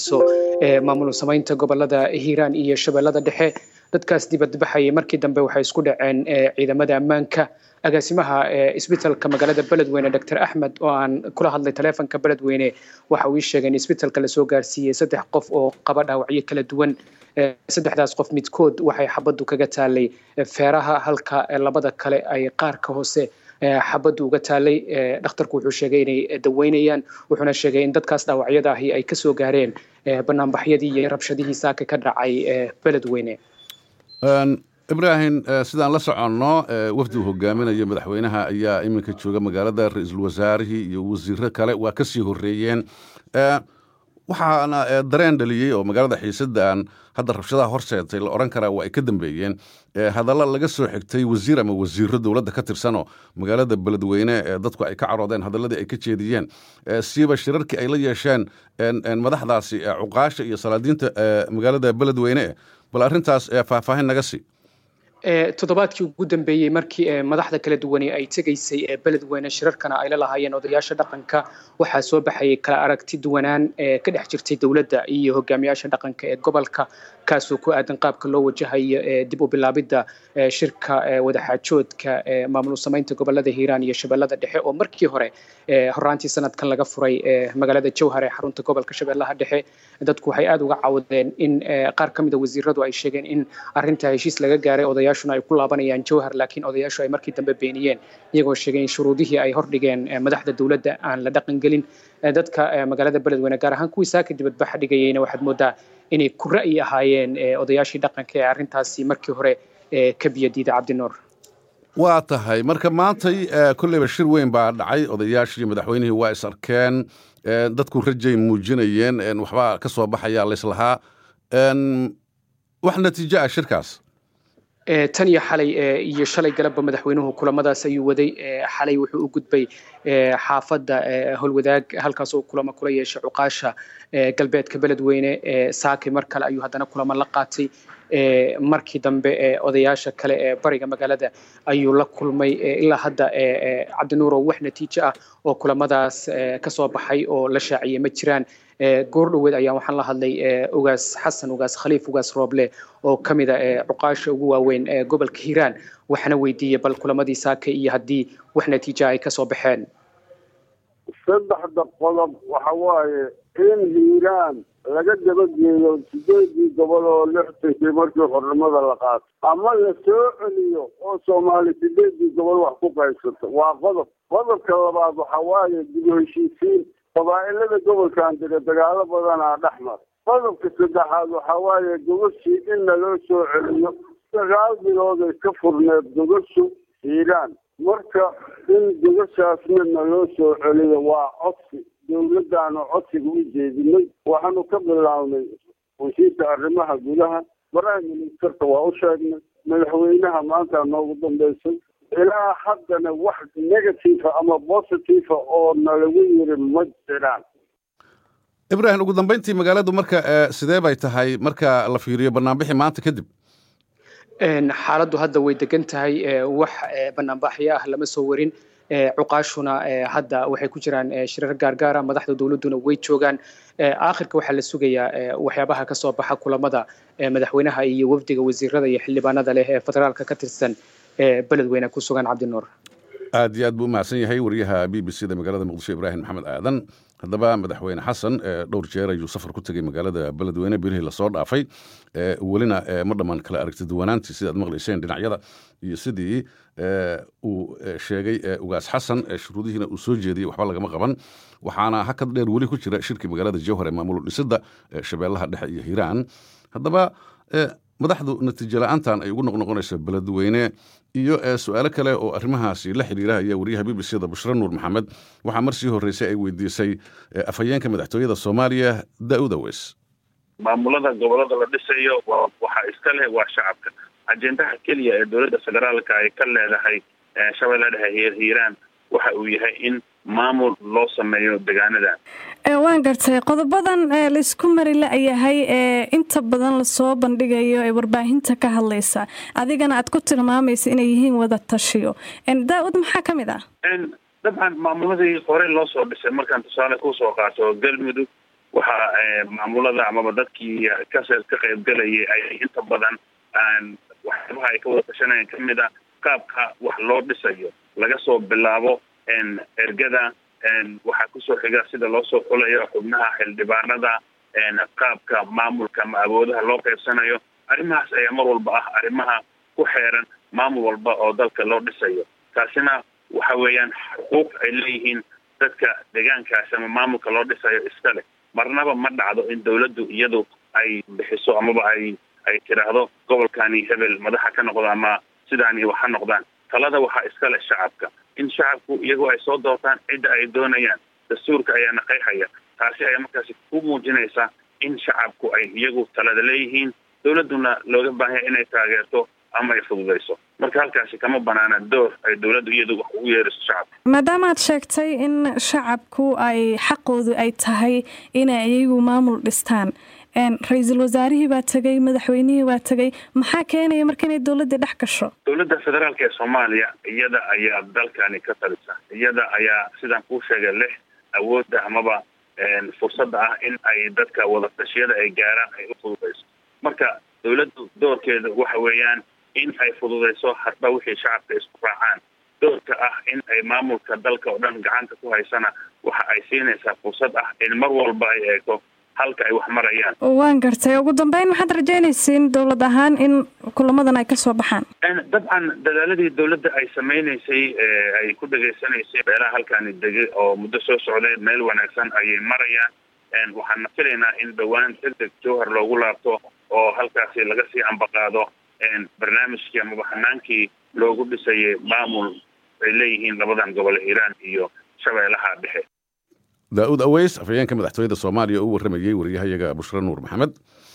maamul samaynta gobolada hiiraan iyo shabeellada dhexe dadkaas dibadbaxayay markii dambe waxay isku dhaceen ciidamada ammaanka agaasimaha isbitalka magaalada beledweyne dr axmed oo aan kula hadlay taleefonka beledweyne waxa uu ii sheegay in isbitalka lasoo gaarsiiyey saddex qof oo qaba dhaawacyo kala duwan saddexdaas qof midkood waxay xabaddu kaga taalay feeraha halka labada kale ay qaarka hoose xabaddu uga taalay dhakhtarku wuxuu sheegay inay daweynayaan wuxuuna sheegay in dadkaas dhaawacyada ahi ay kasoo gaareen banaanbaxyadii iyo rabshadihii saaka ka dhacay beledweyne ibraahim sidaan la soconno wafdi uu hogaaminayo madaxweynaha ayaa iminka jooga magaalada ra-iisul wasaarihii iyo wasiiro kale waa ka sii horreeyeen waxaana dareen dhaliyey oo magaalada xiisadaan hadda rabshadaha horseetay la odhan karaa waa ay ka dambeeyeen hadalla laga soo xigtay wasiir ama wasiiro dowladda ka tirsanoo magaalada beledweyne dadku ay ka caroodeen hadalladii ay ka jeediyeen siiba shirarkii ay la yeesheen madaxdaasi cuqaasha iyo salaadiinta magaalada beledweyne bal arrintaas faahfaahin naga sii toddobaadkii ugu dambeeyey markii madaxda kala duwani ay tegaysay beledweyne shirarkana ay la lahaayeen odayaasha dhaqanka waxaa soo baxayay kala aragti duwanaan ka dhex jirtay dowladda iyo hogaamiyaasha dhaqanka ee gobolka kaasoo ku aadan qaabka loo wajahayo dib u bilaabidda shirka wadaxaajoodka maamul samaynta gobolada hiiraan iyo shabeellada dhexe oo markii hore horaantii sanadkan laga furay magaalada jowhar ee xarunta gobolka shabeellaha dhexe dadku waxay aada uga cawdeen in qaar ka mida wasiiradu ay sheegeen in arrinta heshiis laga gaaray odayaashuna ay ku laabanayaan jowhar laakiin odayaashu ay markii dambe beeniyeen iyagoo sheegay in shuruudihii ay hordhigeen madaxda dowladda aan la dhaqangelin dadka magaalada beledweyne gaar ahaan kuwii saaka dibadbaxa dhigayeyna waxaad moodaa inay ku ra'yi ahaayeen odayaashii dhaqanka ee arrintaasi markii hore ka biyadiida cabdinuur waa tahay marka maantay kolleyba shir weyn baa dhacay odayaashii madaxweynihii waa is arkeen dadku rajay muujinayeen waxbaa ka soo baxaya layslahaa wax natiijo ah shirkaas tan iyo xalay iyo shalay galabba madaxweynuhu kulamadaas ayuu waday xalay wuxuu u gudbay xaafadda howlwadaag halkaas oo kulamo kula yeeshay cuqaasha galbeedka beledweyne saaki mar kale ayuu haddana kulamo la qaatay markii dambe odayaasha kale ee bariga magaalada ayuu la kulmay ilaa hadda cabdinuurow wax natiijo ah oo kulamadaas ka soo baxay oo la shaaciyey ma jiraan goor dhoweed ayaa waxaan la hadlay ugaas xasan ugaas khaliif ugaas rooble oo ka mida cuqaasha ugu waaweyn ee gobolka hiiraan waxaana weydiiyey bal kulamadii saake iyo haddii wax natiija ay kasoo baxeen saddexda qodob waxa waaye in hiiraan laga dabageeyo sideedii gobol oo lixtankii markii xornimada la qaato ama la soo celiyo oo soomaali sideedii gobol wax ku qaybsato waa qodob qodobka labaad waxa waaye dib u heshiisiin qabaa'ilada gobolkan jira dagaalo badanaa dhex mara qodobka saddexaad waxa waaye gogashii in naloo soo celiyo sagaal bilooday ka furneed gogashu hiiraan marka in gogashaasna naloo soo celiyo waa codsi dowladdaanu codsiga u jeedinay waxaanu ka bilownay wasiirka arrimaha gudaha prime ministerka waa u sheegnay madaxweynaha maanta noogu dambaysay ilaa haddana wax negative ama positive oo nalagu yiri ma jiraan ibraahim ugu dambayntii magaaladu marka sidee bay tahay marka la fiiriyo banaanbixi maanta kadib xaaladdu hadda way degan tahay wax banaanbaxyo ah lama soo warin cuqaashuna hadda waxay ku jiraan shirar gaargaara madaxda dowladduna way joogaan aakhirka waxaa la sugayaa waxyaabaha ka soo baxa kulamada madaxweynaha iyo wafdiga wasiirada iyo xildhibaanada leh ee federaalka ka tirsan beledweyne ku sugan cabdinuur aad iyo aad buu umahadsan yahay wariyaha b b c da magaalada muqdisho ibraahim maxamed aadan haddaba madaxweyne xasan dhowr jeer ayuu safar ku tegey magaalada beledweyne bilihii lasoo dhaafay welina ma dhammaan kala aragti duwanaantii sidaad maqlayseen dhinacyada iyo sidii uu sheegay ugaas xasan shuruudihiina uu soo jeediyey waxba lagama qaban waxaana hakad dheer weli ku jira shirkii magaalada jowhar ee maamul dhisidda shabeellaha dhexe iyo hiiraan haddaba madaxdu natiijo la-aantan ay ugu noqnoqonayso beledweyne iyo su-aalo kale oo arrimahaasi la xiriira ayaa wariyaha b b c da bushre nuur maxamed waxaa mar sii horreysay ay weydiisay afhayeenka madaxtooyada soomaaliya da-uda weys maamulada gobolada la dhisayo waxaa iska leh waa shacabka ajendaha keliya ee dowladda federaalka ay ka leedahay shabeelle dhexe hiiraan waxa uu yahay in maamul loo sameeyo degaanadan waan gartay qodobadan laisku mari la-yahay ee inta badan lasoo bandhigayo ee warbaahinta ka hadlaysa adigana aad ku tilmaamaysa inay yihiin wada tashiyo daa-ud maxaa ka mid ah dabcan maamuladii hore loo soo dhisay markaan tusaale kusoo qaato galmudug waxaa maamulada amaba dadkii ka ka qaybgalayay ay inta badan waxyaabaha ay ka wada tashanayeen kamid a qaabka wax loo dhisayo laga soo bilaabo ergada waxaa kusoo xiga sida loo soo xulayo xubnaha xildhibaanada qaabka maamulka ama awoodaha loo qaybsanayo arrimahaas ayaa mar walba ah arrimaha ku xeeran maamul walba oo dalka loo dhisayo taasina waxa weeyaan xuquuq ay leeyihiin dadka deegaankaasi ama maamulka loo dhisayo iska leh marnaba ma dhacdo in dawladdu iyadu ay bixiso amaba ay ay tiraahdo gobolkani hebel madaxa ka noqdo ama sidaani wax ha noqdaan talada waxaa iska leh shacabka in shacabku iyagu ay soo doortaan cidda ay doonayaan dastuurka ayaana qeexaya taasi ayaa markaasi ku muujinaysa in shacabku ay iyagu talada leeyihiin dawladduna looga baahanya inay taageerto ama ay fududayso marka halkaasi kama banaana door ay dawladdu iyadu wax ugu yeeriso shacabka maadaama aad sheegtay in shacabku ay xaqoodu ay tahay inay iyagu maamul dhistaan ra-iisul wasaarihii baa tegay madaxweynihii baa tegay maxaa keenaya marka inay dawladda dhex gasho dawladda federaalka ee soomaaliya iyada ayaa dalkani ka talisa iyada ayaa sidaan kuu sheegay leh awoodda amaba fursadda ah in ay dadka wadatashyada ay gaaraan ay u fududayso marka dawladdu doorkeeda waxa weeyaan in ay fududayso hadba wixii shacabka isku raacaan doorka ah in ay maamulka dalka oo dhan gacanta ku haysana waxa ay siinaysaa fursad ah in mar walba ay eegto halka ay wax marayaan waan gartay ugu dambeyn maxaad rajeynaysiin dowlad ahaan in kulamadan ay kasoo baxaan dabcan dadaaladii dawladda ay sameynaysay ay ku dhegaysanaysay beelaha halkaani degay oo muddo soo socday meel wanaagsan ayay marayaan waxaana filaynaa in dhowaan deg deg jowhar loogu laabto oo halkaasi laga sii ambaqaado barnaamijkii amaba xanaankii loogu dhisayay maamul ay leeyihiin labadan gobol hiiraan iyo shabeellaha dhexe daa'uud aweys afhayeenka madaxtooyada soomaaliya oo u warramayey wariyahayaga bushre nuur maxamed